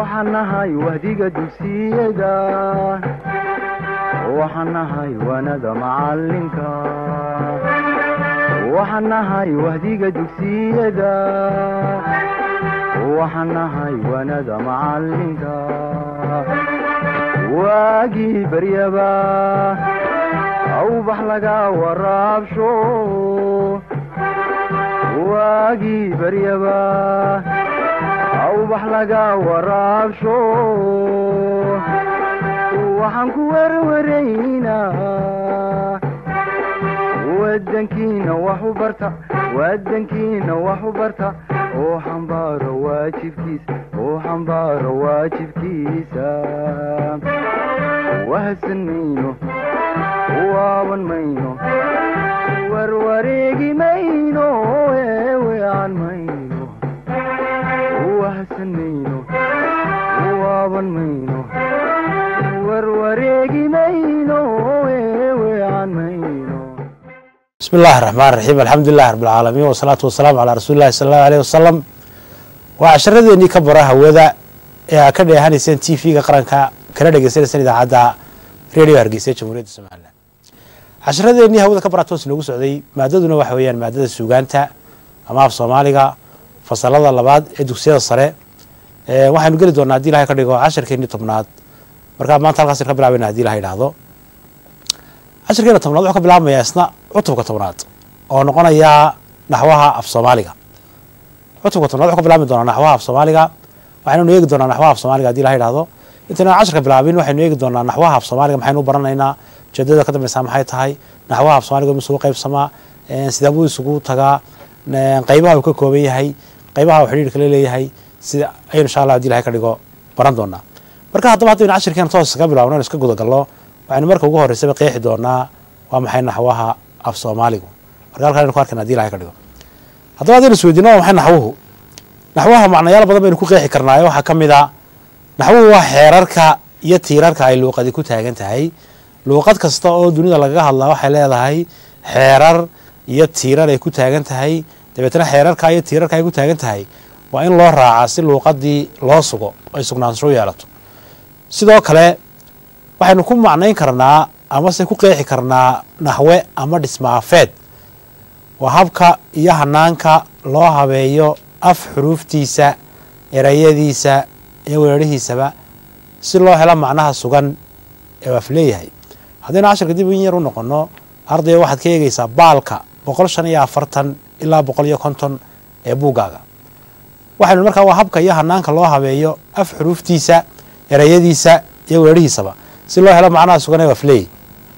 waxaan nahay wahdiga dugsiyada waxaan nahay waanada macalinka waxaan nahay wahdiga dugsiyada waxaan nahay waanada macalinka waagii baryaba awbax laga waraabsho waagii baryaba awbax laga waraabsho waxaan ku werwaraynaa wadankiina wax u barta wadankiina wax u barta oo xambaaro waajibkiisa oo xambaaro waajibkiisa wahadsan mayno waaban mayno warwareegi mayno eewean mayno wahadsan mayno waaban mayno warwareegi mayno eewean mayno bismi illaahi raxmaan raxiim alxamdulilahi rabbilcaalamiin wasalaatu wasalaamu calaa rasuuli llahi sala allahu aleyh wasalam waa casharadeenii ka bara hawada ee aa ka dheehanayseen t v-ga qaranka kana dhegeysaneyseen idaacadda radio hargeysa ee jamhuuriyadda somalilan casharadeenii hawada ka bara toos noogu socday maadaduna waxa weeyaan maadada suugaanta ama af soomaaliga fasalada labaad ee dugsiyada sare waxaynu geli doonaa hadii ilahay ka dhigo casharkeenii tobnaad markaa maanta halkaas ka bilaabeyna hadii ilaha idhaahdo casharkeena tobnaad wuxuu ka bilaabmayaa isna cutubka tobnaad oo noqonaya naxwaha af soomaaliga cutubka tobnaad wuxuu ka bilaabmi doonaa naxwaha af soomaaliga waxaynanu eegi doonaa naxwaha af soomaaliga hadii ilaha idhahdo intayna casharka bilaabin waxaynu eegi doonaa naxwaha af soomaaliga maxaynu u baranaynaa ujeedada ka dambeysaa maxay tahay naxwaha af soomaaliga ma isugu qaybsamaa sidee buu isugu tagaa qeybaha uu ka kooban yahay qeybaha uu xidhiir kala leeyahay sida aynu insha allah hadii ilahay ka dhigo baran doonaa marka haddaba haddaynu casharkeena toos ka bilabno inu iska gudagalno waxaynu marka ugu horreysaba qeexi doonaa waa maxay naxwaha af soomaaligu marka halkan aynu ku arkayna hadii ilahay ka dhigo haddaba haddaynu isweydiino waa maxay naxwuhu naxwaha macnayaal badan baynu ku qeexi karnaayo waxaa ka mid a naxwuhu waa xeerarka iyo tiirarka ay luuqadi ku taagan tahay luuqad kasta oo dunida lagaga hadlaa waxay leedahay xeerar iyo tiirar ay ku taagan tahay dabeetna xeerarka iyo tiirarka ay ku taagan tahay waa in loo raacaa si luuqadii loo sugo ay sugnaansho u yeelato sidoo kale waxaynu ku macnayn karnaa amase ku qeexi karnaa naxwe ama dhismaafeed waa habka iyo hanaanka loo habeeyo af xuruuftiisa erayadiisa iyo weerarhiisaba si loo helo macnaha sugan ee af leeyahay haddaynu casharka dib in yar u noqono ardayga waxaad ka eegaysaa baalka boqol shan iyo afartan ilaa boqol iyo konton ee buuggaaga waxaynu markaa waa habka iyo hanaanka loo habeeyo af xuruuftiisa erayadiisa iyo weerarhiisaba si loo helo macnaha sugan ee af leeyahy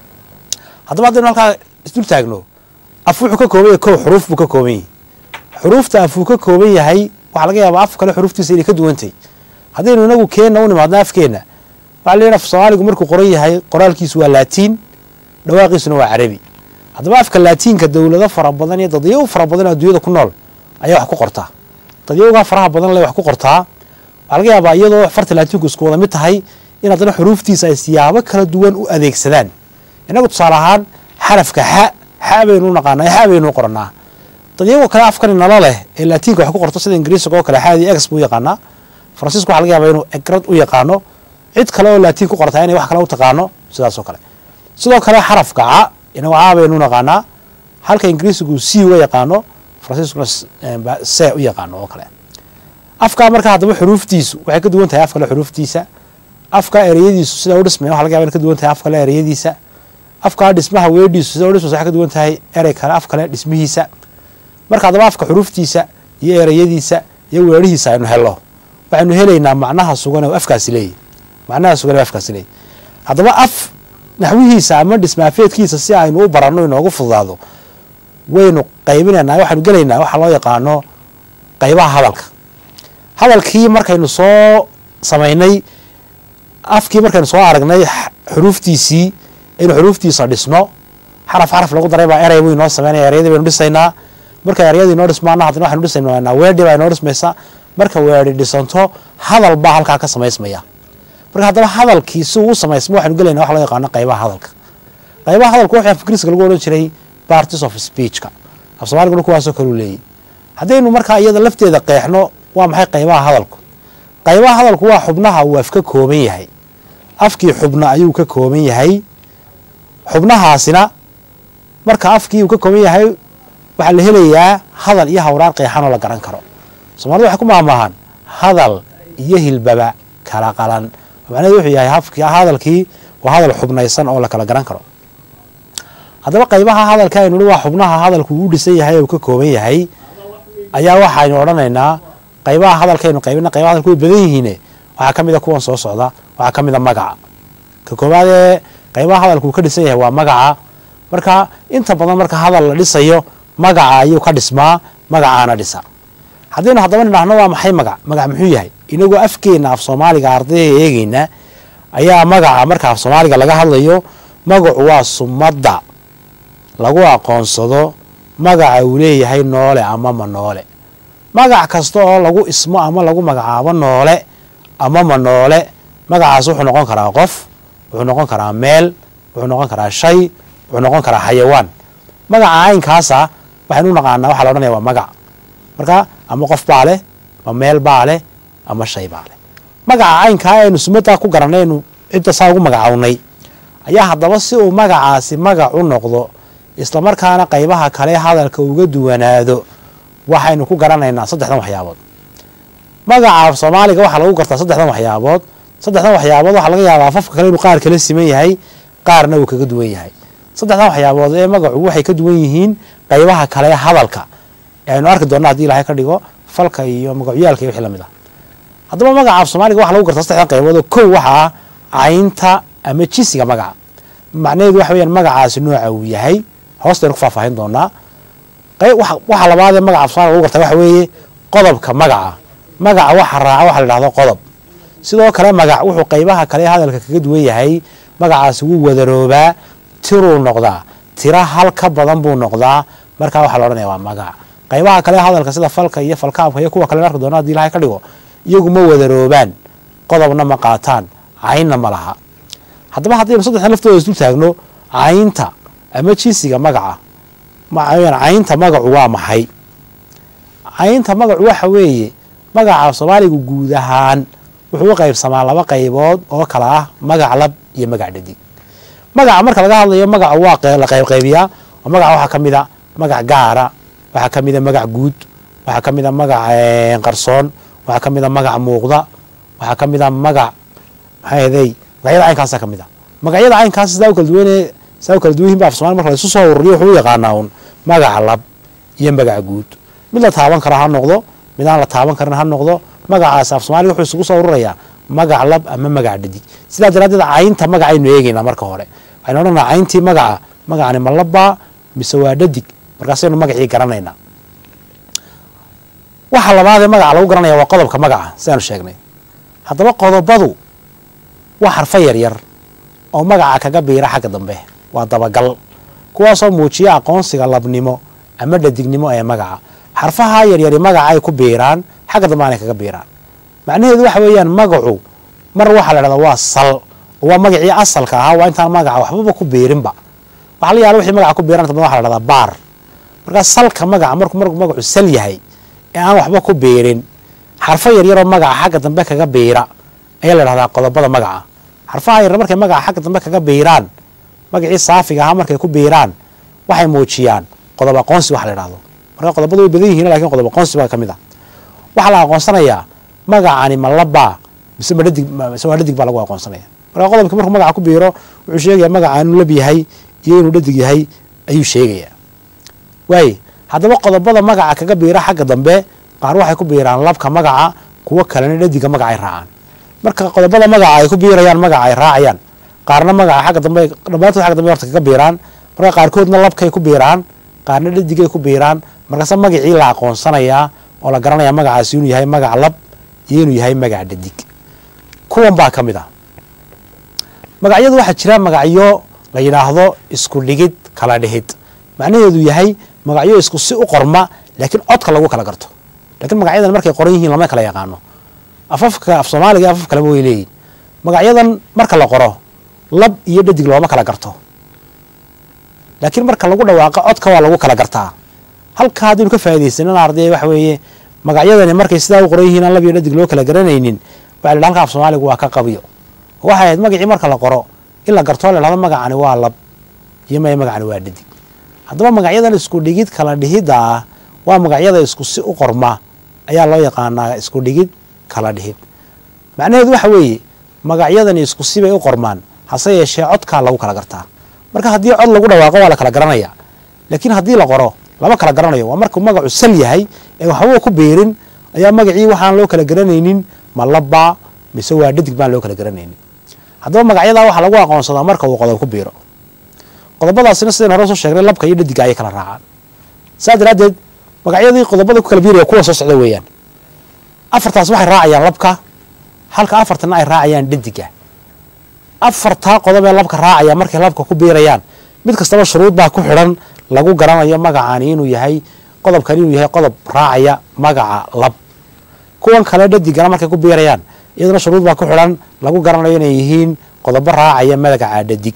haddaba haddaynu halkaa isdul taagno af wuxuu ka kooban yahay kow xuruuf buu ka kooban yahay xuruufta afuu ka kooban yahay waxaa laga yaabaa af kale xuruuftiisa inay ka duwantay haddaynu inagu keenna u nimaadno afkeenna waxa la yidhi af soomaaligu markuu qoran yahay qoraalkiisu waa laatiin dhawaaqiisuna waa carabi haddaba afka laatiinka dowlado fara badan iyo dadyago fara badan oo adduunyada ku nool ayaa wax ku qortaa dadyagogaa faraha badan le wax ku qortaa waxaa laga yaabaa iyadoo farta laatiinku isku wada mid tahay in haddana xuruuftiisa ay siyaabo kala duwan u adeegsadaan inagu tusaale ahaan xarafka xa xa baynu naqaanaa xa baynu qoranaa dadyagoo kale afkani nalo leh ee laatiinka wax ku qorto sida ingiriisiga oo kale xaadii ex buu yaqaanaa faransiisku waxa laga yaabaa inuu egrad u yaqaano cid kale oo laatiin ku qortaa inay wax kale u taqaano sidaas oo kale sidoo kale xarafka ca inagu caa baynu naqaanaa halka ingiriisigu c uga yaqaano faransiiskuna se u yaqaano oo kale afkaa marka haddaba xuruuftiisu waxay ka duwan tahay af kale xuruuftiisa afka ereyadiisu sida u dhismaya waxa laga yaba in ka duwan tahay af kale ereyadiisa afkaa dhismaha weedhiisu sida u dhismaysa waxay ka duwan tahay erey kale af kale dhismihiisa marka haddaba afka xuruuftiisa iyo ereyadiisa iyo weerhihiisa aynu helo waxaynu helaynaa macnaha sugan oo afkaasi leeyahy macnaha sugan oo afkaasi leeyahy haddaba af naxwihiisa ama dhismaafeedkiisa si aynu u baranno inoogu fududaado waynu qaybinaynaa waxaynu gelaynaa waxaa loo yaqaano qaybaha hadalka hadalkii markaynu soo samaynay afkii markaynu soo aragnay xuruuftiisii aynu xuruuftiisa dhisno xaraf xaraf lagu daray baa erey buu inoo sameynaya eryadii baynu dhisaynaa marka eryadii inoo dhismaana haddana waxaynu dhisaynaa weedhi baa inoo dhismaysa marka weedhi dhisanto hadal baa halkaa ka samaysmaya marka haddaba hadalkii si uu u samaysmo waxaynu gelayna wax loo yaqaano qaybaha hadalka qaybaha hadalku waxaa ingiriiska lagu odhan jiray parties of speechka af soomaaliguna kuwaasoo kaleu leeyay haddaynu markaa iyada lafteeda qeexno waa maxay qaybaha hadalku qaybaha hadalku waa xubnaha uu af ka kooban yahay afkii xubna ayuu ka kooban yahay xubnahaasina marka afkii uu ka kooban yahay waxaa la helayaa hadal iyo hawraar qeexan oo la garan karo soomaalida waxay ku maahmaahaan hadal iyo hilbaba kala qalan macnaheedu wuxuu yahay hafki hadalkii waa hadal xubnaysan oo la kala garan karo haddaba qaybaha hadalka aynu hi waa xubnaha hadalku uu dhisan yahay oo uu ka kooban yahay ayaa waxaynu odhanaynaa qaybaha hadalkaynu qaybina qaybaha hadalku way badan yihiine waxaa ka mida kuwan soo socda waxaa ka mida magaca ka koowaad ee qaybaha hadalku uu ka dhisan yahay waa magaca marka inta badan marka hadal la dhisayo magaca ayuu ka dhismaa magacaana dhisa haddaynu haddaba nidhaahno waa maxay magac magac muxuu yahay inagoo afkeenna af soomaaliga ardayga eegeyna ayaa magaca marka af soomaaliga laga hadlayo magacu waa sumadda lagu aqoonsado magaca uu leeyahay noole ama ma noole magac kasta oo lagu ismo ama lagu magacaabo noole ama ma noole magacaas wuxuu noqon karaa qof wuxuu noqon karaa meel wuxuu noqon karaa shay wuxuu noqon karaa xayawaan magaca caynkaasa waxaynu u naqaanaa waxaa la odhanaya waa magac marka ama qof baa leh ama meel baa leh ama shay baa leh magaca caynkaa aynu sumaddaa ku garanay aynu cidda saa ugu magacawnay ayaa haddaba si uu magacaasi magac u noqdo islamarkaana qaybaha kale hadalka uga duwanaado waxaynu ku garanaynaa saddexdan waxyaabood magaca soomaaliga waxaa lagu gartaa saddexdan waxyaabood saddexdan waxyaabood waxaa laga yaabaa afafka kale inuu qaar kala siman yahay qaarna uu kaga duwan yahay saddexdan waxyaabood ee magacu waxay ka duwan yihiin qaybaha kale hadalka ee aynu arki doonna hadii ilaahay ka dhigo falka iyo magacyaalka iyo wixii lamid ah haddaba magaca af soomaaliga waxa lagu gartaa saddexdan qaybood oo kow waxa ah caynta ama jisiga magaca macnaheedu waxa weyaan magacaasi nooca uu yahay hoostaynu ku faahfaahin doonaa waxa labaadee magaca af somaaliga lagu gartaa waxa weeye qodobka magaca magaca waxa raaca waxa la dhahdo qodob sidoo kale magac wuxuu qaybaha kale hadalka kaga duwan yahay magacaasi wuu wadaroobaa tiruu noqdaa tira hal ka badan buu noqdaa markaa waxaa la odhanaya waa magac qaybaha kale hadalka sida falka iyo falkaabka iyo kuwa kale arki doona hadii ilahay ka dhigo iyagu ma wadaroobaan qodobna ma qaataan caynna ma laha haddaba haddaynu saddexdan laftooda isdul taagno caynta ama jinsiga magaca caynta magacu waa maxay caynta magacu waxa weeye magaca soomaaligu guud ahaan wuxuu u qaybsamaa laba qaybood oo kala ah magac lab iyo magac dhadig magaca marka laga hadlayo magaca waa la qaybqaybiyaa oo magaca waxaa ka mida magac gaara waxaa ka mida magac guud waxaa ka mida magac qarsoon waxaa ka mida magac muuqda waxaa ka mida magac maxaaday magacyada caynkaasa ka mid a magacyada caynkaas sidaa u kala duwan sidaa u kala duwan yihin ba af somali marka la isu soo ururiyo wuxuu u yaqaanaa un magac lab iyo magac guud mid la taaban kara ha noqdo mid aan la taaban karin ha noqdo magacaas af soomaaliga wuxuu isugu soo ururayaa magac lab ama magac dhadig sidaa daraaddeed caynta magacaynu eegeynaa marka hore waxaynu odhanaa cayntii magaca magacani ma labbaa mise waa dhadig markaasaynu magacii garanaynaa waxa labaadee magaca lagu garanaya waa qodobka magaca sidaanu sheegnay haddaba qodobadu waa xarfo yaryar oo magaca kaga biira xagga dambe waa dabagal kuwaasoo muujiya aqoonsiga labnimo ama dhadignimo ee magaca xarfaha yaryari magaca ay ku biiraan xagga dambe aanay kaga biiraan macnaheedu waxa weeyaan magacu mar waxaa la dhahdaa waa sal oo waa magacii asalka ahaa waa intaan magaca waxbaba ku biirinba waxa la yaala wixii magaca ku biiran dambe waxa la dhahdaa baar markaa salka magaca markuu markuu magacu sal yahay ee aan waxba ku biirin xarfo yaryaroo magaca xagga dambe kaga biira ayaa la dhahdaa qodobada magaca xarfaha yaryar markay magaca xagga dambe kaga biiraan magacii saafiga ahaa markay ku biiraan waxay muujiyaan qodob aqoonsi waxa la dhahdo marka qodobadu way badan yihiin lakin qodob aqoonsi baa ka mid ah waxaa la aqoonsanayaa magacani ma labaa mise ma dhadig mise waa dhadig baa lagu aqoonsanaya marka qodobki markuu magaca ku biiro wuxuu sheegaya magaca inuu lab yahay iyo inuu dhadig yahay ayuu sheegayaa waaye haddaba qodobada magaca kaga biira xagga dambe qaar waxay ku biiraan labka magaca kuwo kalena dhadiga magaca ay raacaan marka qodobada magaca ay ku biirayaan magaca ay raacayaan qaarna magaca xagga dambe dhammaantood xagga dambe horta kaga biiraan marka qaarkoodna labkay ku biiraan qaarna dhadigay ku biiraan markaase magacii la aqoonsanayaa oo la garanaya magacaasi inuu yahay magac lab iyo inuu yahay magac dhadig kuwan baa ka mid ah magacyadu waxaa jira magacyo la yidhaahdo isku dhigid kala dhihid macnaheedu yahay magacyo isku si u qorma laakiin codka lagu kala garto lakiin magacyadan markay qoran yihiin lama kala yaqaano afafka af soomaaliga iyo afaf kaleba way leeyihin magacyadan marka la qoro lab iyo dhadig looma kala garto laakiin marka lagu dhawaaqo codka waa lagu kala gartaa halka haddaynu ka faa'idaysanan arday waxa weeye magacyadani markay sidaa u qoran yihiin aan lab iyo dhadig loo kala garanaynin waxa la halka af soomaaligu waa ka qabiyo waxay ahayd magacii marka la qoro in la gartoo la dhahdo magacani waa lab iyo maya magacani waa dhadig haddaba magacyadan isku dhigid kala dhihidda ah waa magacyada isku si u qorma ayaa loo yaqaanaa isku dhigid kala dhihid macnaheedu waxa weeye magacyadani isku sibay u qormaan hase yeeshee codkaa lagu kala gartaa marka haddii cod lagu dhawaaqo waa la kala garanaya laakiin haddii la qoro lama kala garanayo waa markuu magacu sal yahay ee waxbaba ku beerin ayaa magacii waxaan loo kala garanaynin ma labba mise waa dhadig baan loo kala garanaynin haddaba magacyadaa waxaa lagu aqoonsadaa marka uu qodob ku biiro qodobadaasina sidayn hore soo sheegnay labka iyo dhadiga ayay kala raacaan saa daraaddeed magacyadii qodobada ku kala biiraya kuwa soo socda weeyaan afartaas waxay raacayaan labka halka afartana ay raacayaan dhadiga afartaa qodob ee labka raacaya markay labka ku biirayaan mid kastaba shuruud baa ku xidhan lagu garanayo magacani inuu yahay qodobkani inuu yahay qodob raacaya magaca lab kuwan kale dhadigana markay ku biirayaan iyaduna shuruud baa ku xidhan lagu garanayo inay yihiin qodobo raacaya magaca dhadig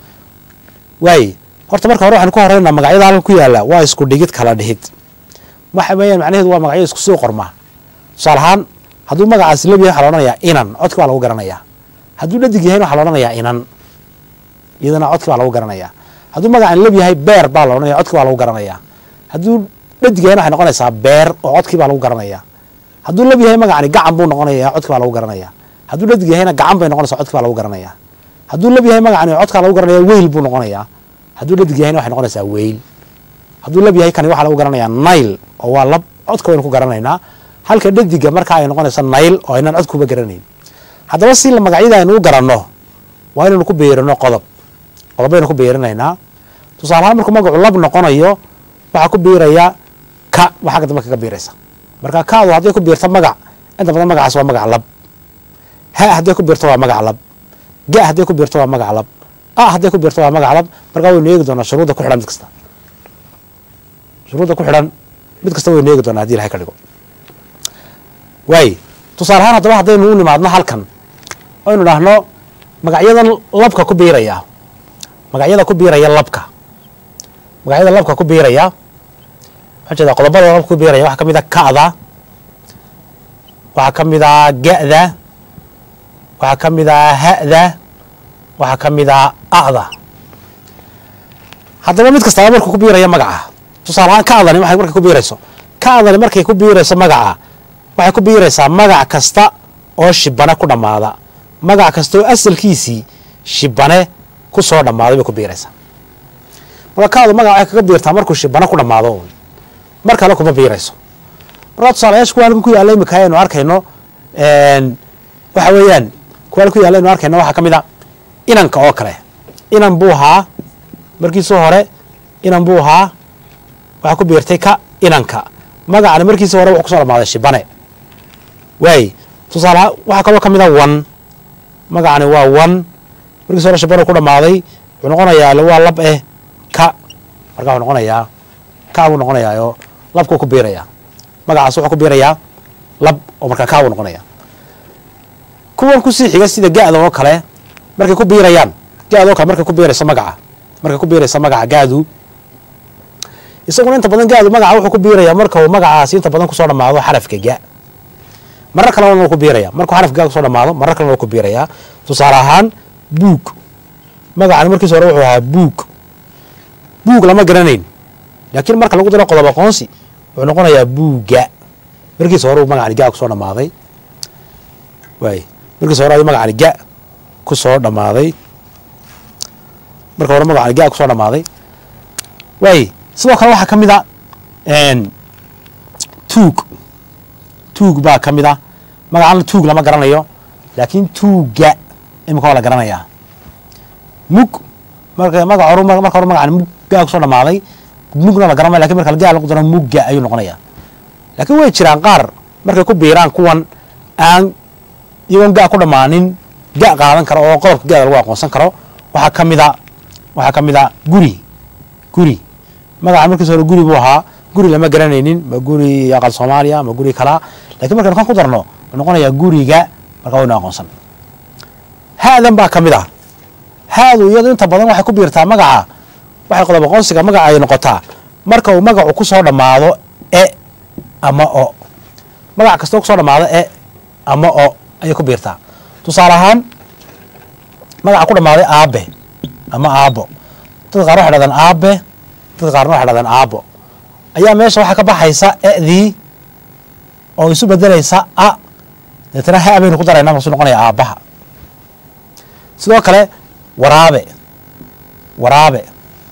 waaye horta marka hore waxaan ku horeynaa magacyada halka ku yaala waa isku dhigid kala dhihid waxa weeyaan macnaheedu waa magacyo isku soo qormaa tusaale ahaan hadduu magacaasi lab yahay waxaa la odhanayaa inan codki baa lagu garanayaa hadduu dhadig yahayna waxaa la odhanayaa inan iyadana codki baa lagu garanayaa hadduu magacan lab yahay beer baa la odhanaya codki baa lagu garanayaa hadduu dhadig yahayna waxay noqonaysaa beer oo codkii baa lagu garanayaa hadduu lab yahay magacani gacan buu noqonaya codki baa lagu garanayaa hadduu dhadig yahayna gacan bay noqonaysaa codki baa lagu garanayaa hadduu lab yahay magacani codkaa lagu garanaya weyl buu noqonayaa hadduu dhadig yahayna waxay noqonaysaa weyl hadduu lab yahay kani waxaa lagu garanayaa nail oo waa lab codka waynu ku garanaynaa halka dhadiga markaa ay noqonaysa nail oo aynaan codkuba garanayn haddaba si magacyada aynu u garanno waa inaynu ku beerino qodob qodob baynu ku beerinaynaa tusaale ahaan markuu magacu lab noqonayo waxaa ku biiraya ka waa xagga dambe kaga biiraysa marka kaadu hadday ku biirto magac inta badan magacaas waa magac lab ha hadday ku biirto waa magac lab ga hadday ku biirto waa magac lab a hadday ku biirto waa magac lab markaa waynu eegi doonaa shuruudda ku xidhan mid kasta shuruudda ku xidhan mid kasta waynu eegi doonaa hadii ilahay ka dhigo waaye tusaale ahaan haddaba haddaynu u nimaadno halkan aynu dhahno magacyadan labka ku biiraya magacyada ku biiraya labka magacyada labka ku biiraya waxaan jeedaa qodobada labka ku biiraya waxaa ka mid a ka'da waxaa ka mid a ga'da waxaa ka mid a ha'da waxaa ka mid a a'da haddaba mid kastaba markuu ku biiraya magaca tusaale ahaan ka'dani waxay markay ku biirayso ka'dani markay ku biirayso magaca waxay ku biiraysaa magac kasta oo shibane ku dhammaada magac kasta oo asalkiisii shibane ku soo dhammaaday bay ku biiraysaa marka kaadu magac waxay kaga biirtaa markuu shibane ku dhammaado un mar kale kuma biirayso markaa tusaalayaasha kuwa halkan ku yaalla imika aynu arkayno waxa weeyaan kuwa halkan ku yaalla aynu arkayno waxaa ka mid a inanka oo kale inan buu ahaa markiisii hore inan buu ahaa waxaa ku biirtay ka inanka magacani markiisii hore wuxuu kusoo dhammaaday shibane waay tusaalaha waxaa kaloo ka mid a wan magacani waa wan markiis hore shibano ku dhammaaday wuxuu noqonayaa waa lab eh ka markaa wuxuu noqonayaa ka buu noqonayaa oo labkuu ku biirayaa magacaas wuxuu ku biirayaa lab oo markaa ka buu noqonayaa kuwan kusii xiga sida ga-da oo kale markay ku biirayaan ga-da oo kale markay ku biirayso magaca markay ku biirayso magaca ga-du isaguna inta badan ga-du magaca wuxuu ku biirayaa marka uu magacaasi inta badan kusoo dhammaado xarafka ga marar kalena waa ku biiraya markuu xarafka ga kusoo dhamaado marar kalena waa ku biirayaa tusaale ahaan buug magacani markiis hore wuxuu ahaa buug buug lama garanayn laakiin marka lagu daro qodob aqoonsi wuxuu noqonayaa buugga markiis hore uu magacani ga kusoo dhamaaday waay markiis hore ayuu magacani ga kusoo dhamaaday marka hore magacani ga kusoo dhamaaday waay sidoo kale waxaa ka mid a tuug tuug baa ka mid a magacana tuug lama garanayo laakiin tuugga imika waa la garanayaa mug marka magac hor marka hore magacani muggaa kusoo dhamaaday mugna la garanaya lakin marka gaa lagu daro mugga ayuu noqonayaa laakiin way jiraan qaar markay ku biiraan kuwan aan iyagoon ga ku dhammaanin ga qaadan karo oo qodobka gaada lagu aqoonsan karo waxaa ka mid a waxaa ka mid a guri guri magaca markiis hore guri buu ahaa guri lama garanaynin ma guri aqal soomaaliya ma guri kalaa lakin markaynu kan ku darno wuxuu noqonayaa guriga markaa waynu aqoonsan haadan baa ka mid ah haadu iyadu inta badan waxay ku biirtaa magaca waxay qodob aqoonsiga magaca ay noqotaa marka uu magacu ku soo dhammaado e ama o magac kastoo kusoo dhammaado e ama o ayay ku biirtaa tusaale ahaan magaca ku dhammaaday aabe ama aabo dadka qaar waxay dhahdaan aabe dadka qaarna waxay dhahdaan aabo ayaa meesha waxaa ka baxaysa e'dii oo isu bedelaysa a deetana ha baynu ku daraynaa masu noqonaya aabbaha sidoo kale waraabe waraabe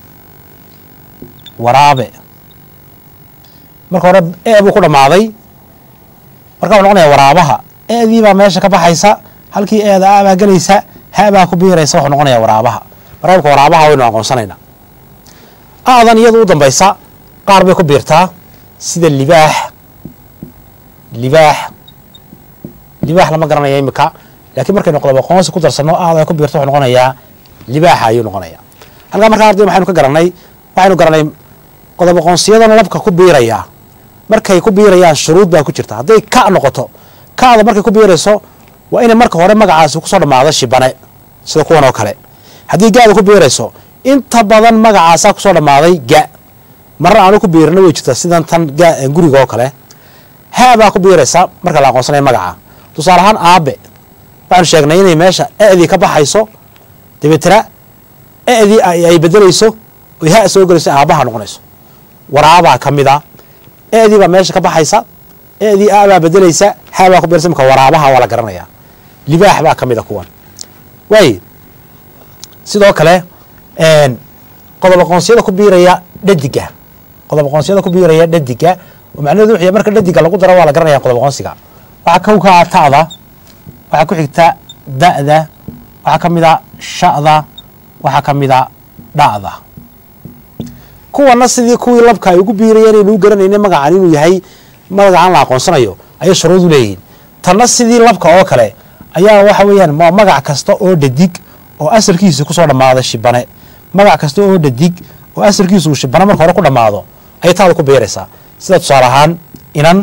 waraabe marka hore e buu ku dhammaaday marka wuxuu noqonaya waraabaha e'dii baa meesha ka baxaysa halkii eeda a baa gelaysa ha baa ku biiraysa wuxuu noqonaya waraabaha marka waraabaha waynu aqoonsanaynaa aadan iyadu u dambaysa qaar bay ku biirtaa sida libaax libaax libaax lama garanaya imika laakiin markaynu qodob aqoonsi ku darsanno aada ku biirto wuxuu noqonayaa libaaxa ayuu noqonaya halkaa markaa arday waxaynu ka garanay waxaynu garanay qodob aqoonsiyadan labka ku biiraya markay ku biirayaan shuruud baa ku jirta hadday ka noqoto ka'da markay ku biirayso waa inay marka hore magacaasi kusoo dhammaado shibane sida kuwan oo kale haddii gaada ku biirayso inta badan magacaasaa kusoo dhammaaday ga marna aanu ku biirina way jirtaa sidan tan guriga oo kale haa baa ku biiraysa marka la aqoonsanaya magaca tusaale ahaan aabe waxaanu sheegnay inay meesha e'dii ka baxayso dabeetana e'dii ay bedelayso oy ha soo gelayso aabbaha noqonayso waraabaa ka mid a e'dii baa meesha ka baxaysa e'dii a baa bedelaysa ha baa ku biiraysa marka waraabaha waa la garanaya libaax baa ka mid a kuwan waaye sidoo kale qodob aqoonsiyada ku biiraya dhadiga qodob aqoonsiyada ku biiraya dhadiga oo macnaheedu wuxuu yahay marka dhadiga lagu daro waa la garanaya qodob aqoonsiga waxaa kow ka ah ta'da waxaa ku xigta da'da waxaa ka mid a sha'da waxaa ka mid a dha'da kuwana sidii kuwii labka ay ugu biirayeen aynu u garanayna magacan inuu yahay magacan la aqoonsanayo ayay shuruud u leeyihiin tanna sidii labka oo kale ayaa waxa weeyaan ma magac kasta oo dhadig oo asalkiisa kusoo dhammaada shibane magac kasta oo dhadig oo asalkiisa uu shibane marka hore ku dhammaado ayay taada ku biiraysaa sida tusaale ahaan inan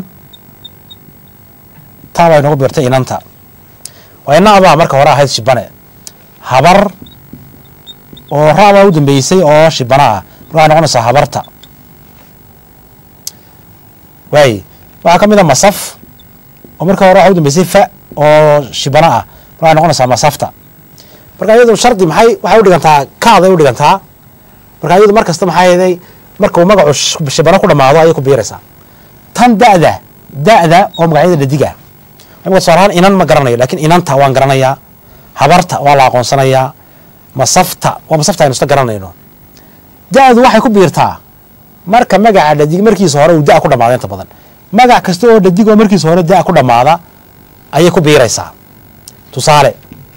taa baa inagu biirtay inanta waa inabaa marka hore ahayd shibane habar oo ra'baa u dambeysay oo shibane ah marka waxay noqonaysaa habarta waaye waxaa ka mid a masaf oo marka hore waxa u dambeysay fa oo shibane ah marka waxay noqonaysaa masafta marka iyadu shardi maxay waxay u dhigantaa kaaday u dhigantaa marka iyadu mar kasta maxaa yeeday marka uu magacu shibano ku dhammaado ayay ku biiraysaa tan da'da da'da oo magacyada dhadiga imika tusaale ahaan inan ma garanayo lakin inanta waan garanayaa habarta waa la aqoonsanayaa masafta waa masafta aynu isla garanayno da'du waxay ku biirtaa marka magaca dhadig markiisa hore uu da' ku dhamaado inta badan magac kasta oo dhadig oo markiisa hore da' ku dhammaada ayay ku biiraysaa tusaale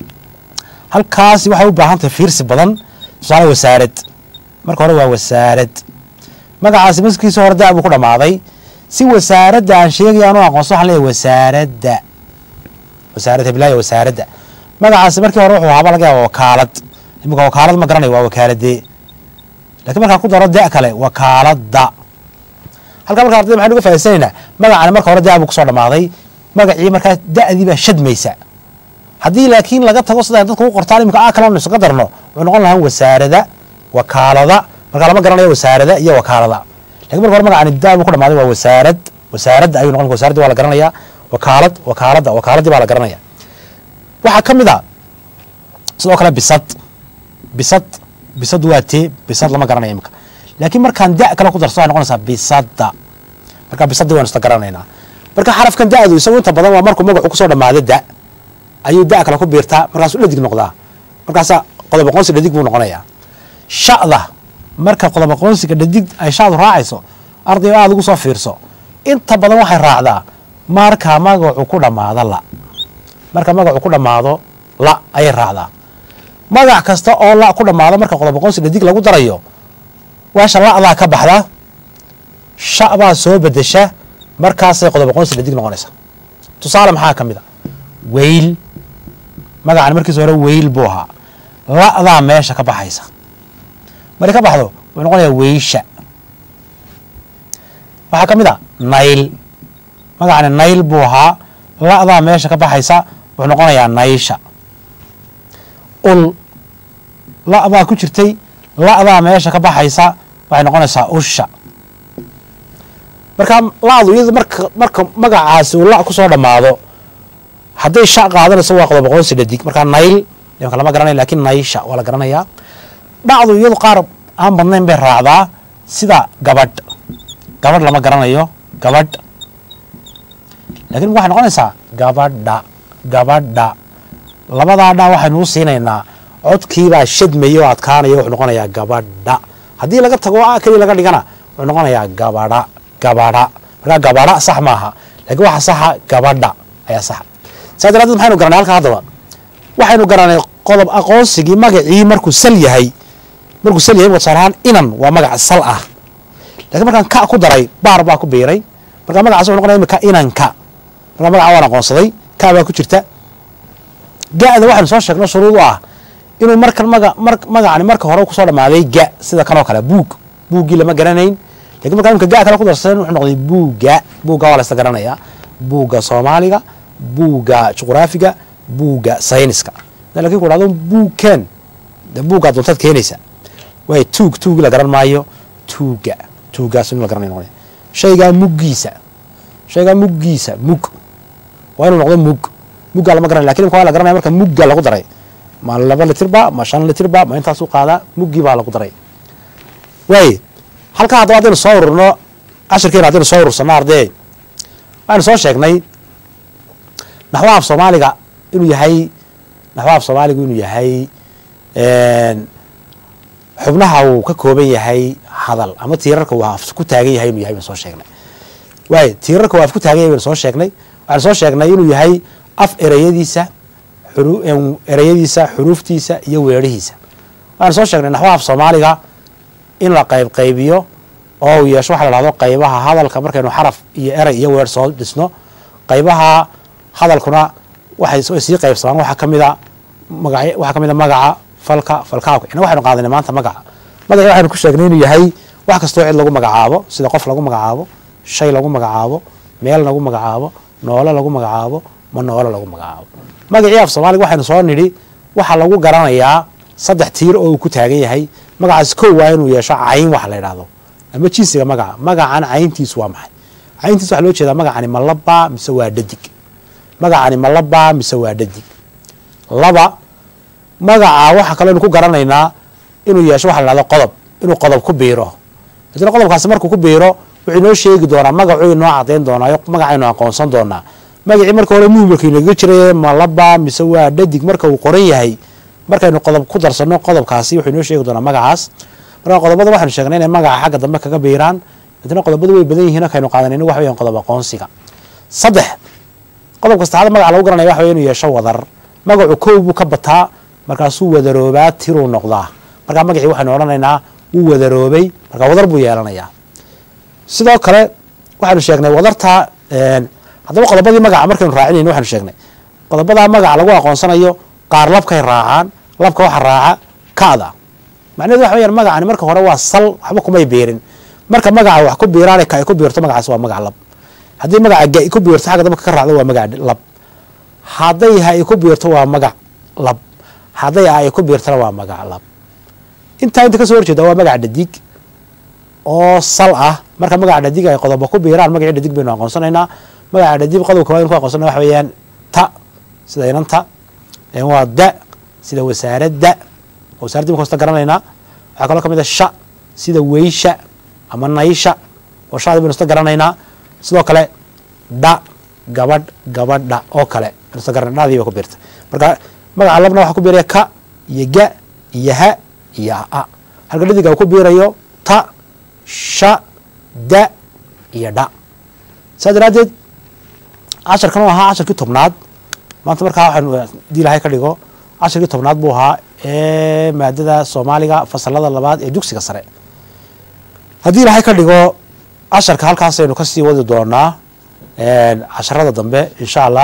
halkaasi waxay u baahan tahay fiirsi badan tusaale wasaarad marka hore waa wasaarad magacaasi markiisa hore da' buu ku dhammaaday si wasaaradda aan sheegaya anu aqoonso waxaan leeyahay wasaaradda wasaarad heblaaya wasaaradda magacaasi markii hore wuxuu ahaaba laga yaaba wakaalad imika wakaalad ma garanayo waa wakaaladee lakiin markaan ku daro da' kale wakaaladda halkaa marka ardayda maxaynu uga faaidsanaynaa magacani marka hore da' buu kusoo dhammaaday magacii markaa da'dii baa shadmaysa haddii laakiin laga tago sida dadku u qortaan imika a kalanu isaga darno wuxuu noqon lahaa wasaarada wakaalada markaa lama garanayo wasaarada iyo wakaalada lakin marka hore magacani da buu ku dhamaaday waa wasaarad wasaaradda ayuu noqon wasaaraddi waa la garanaya wakaalad wakaaladda wakaaladii baa la garanaya waxaa ka mid a sidoo kale bisad bisad bisad waa tee bisad lama garanayo imika laakiin markaan da kale ku darso waxay noqonaysaa bisadda marka bisaddii waynu isla garanaynaa marka xarafkan da'du isagu inta badan waa markuu magacu kusoo dhamaado da ayuu da kale ku biirtaa markaasuu dhadig noqdaa markaasaa qodob aqoonsi dhadig buu noqonayaa sha'da marka qodob aqoonsiga dhadig ay sha'du raacayso ardayo aada ugu soo fiirso inta badan waxay raacdaa marka magacu ku dhammaado la marka magacu ku dhammaado la ayay raacdaa magac kasta oo la ku dhammaado marka qodob aqoonsi dhadig lagu darayo waasha la'daa ka baxda sha baa soo bedesha markaasay qodob aqoonsi dhadig noqonaysa tusaale maxaa ka mid a weyl magacan markiisa hore weyl buu ahaa la'daa meesha ka baxaysa markay ka baxdo wuxuu noqonayaa weysha waxaa ka mid a nayl magacani nayl buu ahaa la'daa meesha ka baxaysa wuxuu noqonayaa naysha ul la'baa ku jirtay la'daa meesha ka baxaysa waxay noqonaysaa usha marka la'du iyadu marka marka magacaasi uu la' kusoo dhammaado hadday sha qaadanayso waa qodob aqoonsi dhadig markaa nayl imanka lama garanaya lakin naysha waa la garanayaa dhacdu iyadu qaar aan badnayn bay raacdaa sida gabadh gabadh lama garanayo gabadh lakin waxay noqonaysaa gabadha gabadha labadaa dha waxaynu u siinaynaa codkiibaa shadmaya oo adkaanaya wuxuu noqonayaa gabadha haddii laga tago a keliya laga dhigana wuxuu noqonayaa gabadha gabadha markaa gabadha sax maaha lakiin waxa saxa gabadha ayaa saxa saa daraaddeed maxaynu garanay halka haddaba waxaynu garanay qodob aqoonsigii magacii markuu sal yahay markuu sal yahay tusaale ahaan inan waa magac sal ah lakiin markaan ka ku daray baar baa ku biiray markaa magacaas wuxuu noqonaya imika inanka markaa magaca waan aqoonsaday ka baa ku jirta ga-da waxaynu soo sheegno shuruud u ah inuu markan maga mar magacani marka hore kusoo dhamaaday ga sida kanoo kale buug buuggii lama garanayn lakin markaa imika ga kale ku darsan wuxuu noqday buugga buugga waa la isla garanayaa buugga soomaaliga buugga juqraafiga buugga sayniska lakin ku dhahdo buugken de buuggaa doontaad keenaysa waay tuug tuugi la garan maayo tuugga tuuggaas in la garanay noqonaya shaygaa muggiisa shaygaa muggiisa mug waa inuu noqdo mug muggaa lama garanay lakin imika waa la garanaya marka mugga lagu daray ma laba litirba ma shan litirba ma intaasuu qaadaa muggii baa lagu daray waay halkaa haddaba haddaynu soo ururno cashirkeena haddaynu soo urursano ardee waxaynu soo sheegnay naxwaha af soomaaliga inuu yahay naxwaha af soomaaligu inuu yahay xubnaha uu ka kooban yahay hadal ama tiirarka uu af ku taagan yahay inuu yahay baynu soo sheegnay waay tiirarka uu af ku taagan yahay baynu soo sheegnay waxaynu soo sheegnay inuu yahay af ereyadiisa ereyadiisa xuruuftiisa iyo weerihiisa waxaynu soo sheegnay naxwaha af soomaaliga in la qayb qaybiyo oo uu yeesho waxa la dhahdo qaybaha hadalka markaynu xaraf iyo erey iyo weer soo dhisno qaybaha hadalkuna waxay sii qaybsamaan waxaa kamida maga waxaa kamid a magaca falka falkaabka ina waxaynu qaadanay maanta magaca magaci waxaynu ku sheegnay inuu yahay wax kastoo cid lagu magacaabo sida qof lagu magacaabo shay lagu magacaabo meel lagu magacaabo noole lagu magacaabo ma noole lagu magacaabo magacii af soomaaliga waxaynu soo nidhi waxaa lagu garanayaa saddex tiir oo uu ku taagan yahay magacaas kow waa inuu yeesho cayn waxa la yidhaahdo ama jinsiga magaca magacan cayntiisu waa maxay cayntiis waxa loo jeedaa magacani ma labaa mise waa dhadig magacani ma labaa mise waa dhadig laba magaca waxa kaleynu ku garanaynaa inuu yeesho waxa la dhahdo qodob inuu qodob ku biiro hadina qodobkaasi markuu ku biiro wuxuu inoo sheegi doonaa magacuu inoo cadayn doonaayo magacaynu aqoonsan doonaa magacii marka hore muhimilka inaga jiray ma labaa mise waa dhadig marka uu qoran yahay markaynu qodob ku darsano qodobkaasi wuxuu inoo sheegi doonaa magacaas marka qodobada waxaynu sheegnay inay magaca xagga dambe kaga biiraan hadina qodobadu way badan yihiin markaynu qaadanayno waxa weyan qodob aqoonsiga saddex qodobka saddexaad magaca lagu garanaya waxa wey inuu yeesho wadar magacu kow buu ka bataa markaasuu wadaroobaa tiruu noqdaa markaa magacii waxaynu odhanaynaa wuu wadaroobay marka wadar buu yeelanayaa sidoo kale waxaynu sheegnay wadarta haddaba qodobadii magaca markaynu raacinayno waxaynu sheegnay qodobadaa magaca lagu aqoonsanayo qaar labkay raacaan labka waxa raaca kada macnahedu waxa weyaan magacani marka hore waa sal waxba kumay biirin marka magaca wax ku biiraan ka ay ku biirto magacaas waa magac lab haddii magaca ga ku biirto xagga dambe ka raacdo waa magac lab hadday ha ay ku biirto waa magac lab hadday a ay ku biirtona waa magac lab intaa inta kasoo horjeeda waa magac dhadig oo sal ah marka magaca dhadig ay qodoba ku biiraan magacii dhadig baynu aqoonsanaynaa magaca dhadig qodobka waa inu ku aqoonsana waxa weeyaan ta sida inanta waa da sida wasaaradda wasaaraddi marka hosta garanaynaa waxaa kaloo kamid a sha sida weysha ama naysha oo shadi baynu ista garanaynaa sidoo kale dha gabadh gabadha oo kale baynu ista garanay dhadii ba ku biirta marka magaca labna waxaa ku biiraya ka iyo ga iyo ha iyo a halka dhadiga uu ku biirayo ta sha da iyo dha saa daraaddeed casharkan u ahaa casharkii tobnaad maanta markaa waxaanu hadii ilahay ka dhigo casharkii tobnaad buu ahaa ee maadada soomaaliga fasalada labaad ee dugsiga sare haddii ilahay ka dhigo casharka halkaasaynu kasii wadi doonaa casharada dambe insha allah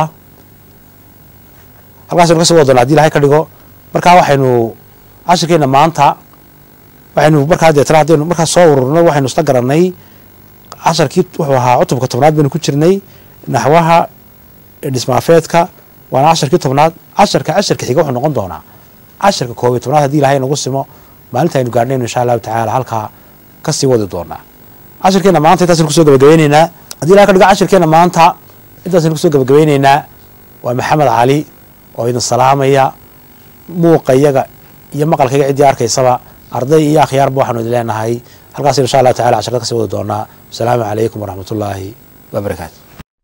halkaasaynu kasii wadi doonaa hadi ilahay ka dhigo markaa waxaynu casharkeena maanta waxaynu markaa deetana haddaynu markaa soo ururno waxaynu isla garanay casharkii wuxuu ahaa cutubka tobnaad baynu ku jirnay naxwaha dhismaafeedka waana casharkii tobnaad casharka casharka xiga wuxuu noqon doonaa casharka koob iyo tobnaad hadii ilahay nagu simo maalinta aynu gaarhnayno insha allahu tacaala halkaa kasii wadi doonaa cashirkeena maanta intaasaynu kusoo gabagabeyneynaa haddii ilahay ka dhigo cashirkeena maanta intaasaynu kusoo gabagabeyneynaa waa maxamed cali oo idin salaamaya muuqa iyaga iyo maqalkayga ciddii arkaysaba arday iyo akhyaarba waxaanu idin leenahay halkaas insha allah tacala casharka kasii wadi doonaa wasalaamu calaykum waraxmat ullaahi wabarakaatu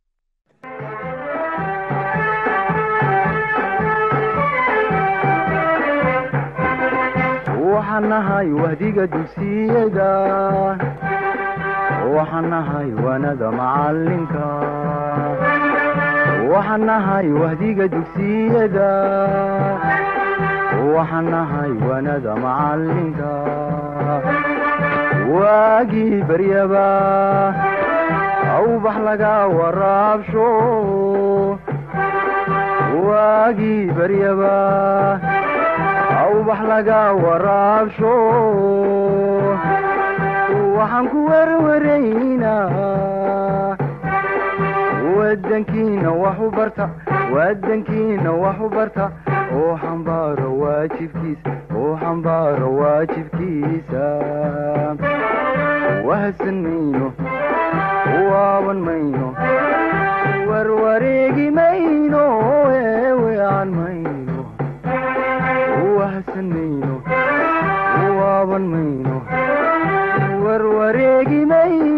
waxaan nahay wahdiga dugsiyada waxaan nahay wanada macalinka waxaan nahay wahdiga dugsiyada waxaan nahay wanada macalinka waagii baryaba awbax laga waraabsho waagii baryaba awbax laga waraabsho waxaan ku werwaraynaa wadankiina wax u barta wadankiina wax u barta oo xambaaro waajibkiisa oo xambaaro waajibkiisa wahadsan mayno waaban mayno warwareegi mayno eewean mayno wahadsan mayno waaban mayno warwareegi mayno